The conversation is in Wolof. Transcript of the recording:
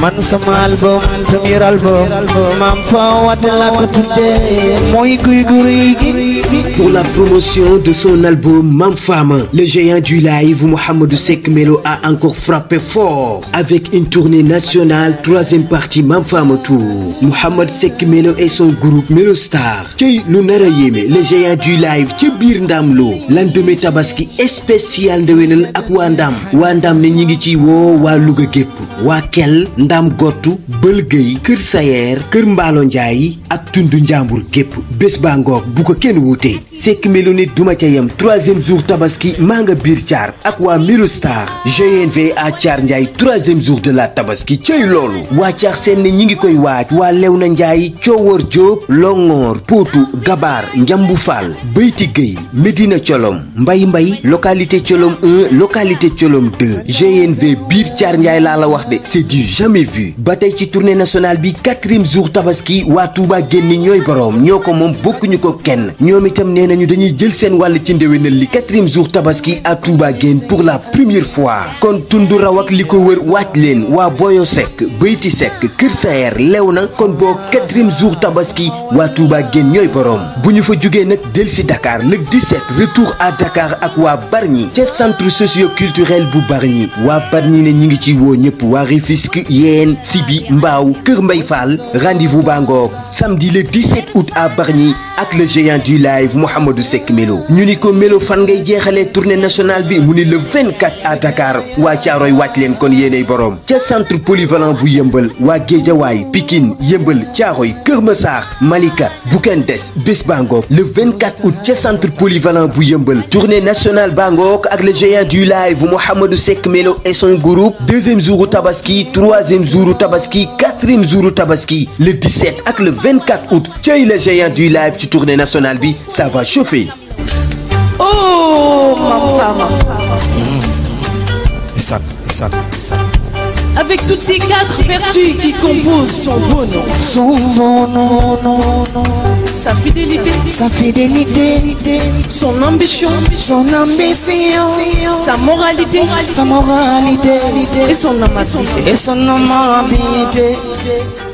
man sama album premier album maam fa wate la ko tuddee mooy guy guy gi Pour la promotion de son album Mam Fama, le géant du live Mohamedou Sek Melo a encore frappé fort avec une tournée nationale, troisième partie Mam Fama Tour. Mohamed Sek Melo et son groupe Melo Star. Cey lu nar a yéeme le géant du live ca biir Ndam Lo lendemain tabaski spécial ndewenal ak waa Ndam waa Ndam ne ñi ngi ci woo waa Louga gépp waa Kel Ndam Gottu Bëlgëy Kër Sayer Kër Mbaalo Njaay ak tundu Njàmbur gépp bés baa ngoog bu ko kenn wuute Seck Melo nit duma ca yem troisième jour tabaski maa nga biir Thiar ak waa Melo Star GNV à Thiar Ndiaye troisième jour de la tabaski cey loolu waa Thiar seen ne ñi ngi koy waaj waa Léona Ndiaye Coowar Diop Longoor Potou Gabar Njambu Fall Beyti Gueye Medina Colom Mbay Mbay localité Colom 1 localité Colom 2 GNV biir Thiar Ndiaye laa la wax de c'est du jamais vu ba tey ci tournée nationale bi quatrième jour tabaski waa Touba génn ñooy boroom ñoo ko moom bokkuñu ko kenn ñoom itam nee nañu dañuy jël seen wàll ci ndéwénal li quatrième jour tabaski à Touba génn pour la première fois kon tundu raw ak li ko wër waaj leen waa Boyo Seck Beyti Seck Kër Saer lew na kon boo quatrième jour tabaski waa Touba génn ñooy boroom bu ñu fa jugee nag del si Dakar le 17 retour à Dakar ak waa Bargny ca centre socio-culturel bu Bargny waa Bargny ne ñi ngi ci woo ñëpp waa Rufisque Yène Sibi Mbao Kër Mbay Fall rendez-vous baa ngoog samedi le 17 août à Bargny ak le géant du live Mouhamadou Seck Melo ñu ni ko Melo fan ngay jeexalee tournée nationale bi mu ni le 24 à Dakar waa Caaroy wàcc leen kon yéenay boroom ca centre polyvalent bu yëmbal waa Géejawaay Pikine yëmbal Caaroy Kër Massar Malika bu kenn des bés baa ngoog le 24 août ca centre polyvalent bu yëmbal tournée nationale baa ngoog ak le géant du live Mouhamadou Seck Melo et son groupe deuxième jour tabaski troisième jour tabaski quatrième jour tabaski le 17 ak le 24 août cay le géant du live ci tournée nationale bi ça va chauffer. Oh, Mam Fama. Isaac, Isaac, Isaac. Avec toutes ces quatre vertus qui composent son beau nom, son bon non non non sa fidélité, sa fidélité son ambition, son ambition sa moralité sa moralité et son amabilité. et son amabilité